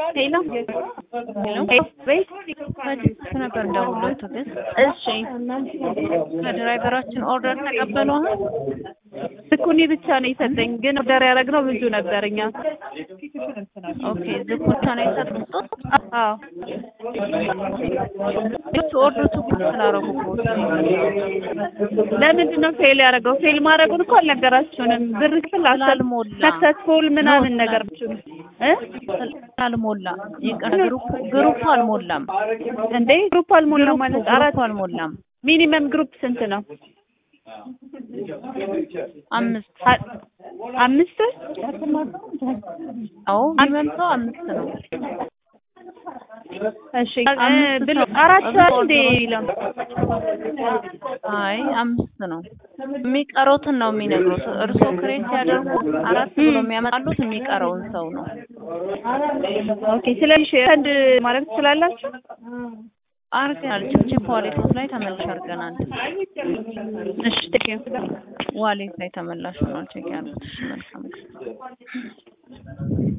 ሄሎ ሄሎ ቤት ከጅቡቲ ነበር እንደውለው ትዕግስት። እሺ ከድራይቨራችን ኦርደር ተቀበሉ። አሁን ዝኩኒ ብቻ ነው የሰጠኝ፣ ግን ኦርደር ያደረግነው ብዙ ነበር እኛ። ኦኬ ዝኩ ብቻ ነው የሰጡት። አዎ እሱ ኦርደር ትኩስ ስላደረጉበት ለምንድን ነው ፌል ያደረገው? ፌል ማድረጉን እኮ አልነገራችሁንም። ብር ክፍል ስላልሞላ ሰክሰስፉል ምናምን ነው ነገር እ ስላልሞላ ይቅር፣ ግሩፕ ግሩፕ አልሞላም። እንዴ ግሩፕ አልሞላ ማለት አራት ግሩፕ አልሞላም። ሚኒመም ግሩፕ ስንት ነው? አምስት አ- አምስት አዎ የሚመልሰው አምስት ነው። እሺ አምስት ብሎ ሰው- አራት አምስት ሰዓት ሰው እንዴ ነው። ይለው አይ አምስት ነው። የሚቀረውትን ነው የሚነግሩት። እርስዎ ክሬት ሲያደርጉ አራት ብሎ የሚያመጣሉት የሚቀረውን ሰው ነው። ኦኬ ስለዚህ ሰንድ ማድረግ ትችላላችሁ? አርገናል። ችፕችፕ ዋሌቶች ላይ ተመላሽ አድርገናል። እሺ ቴንክ ዩ ዋሌት ላይ ተመላሽ ሆኗል። ቼክ ያሉት። እሺ መልካም ጊዜ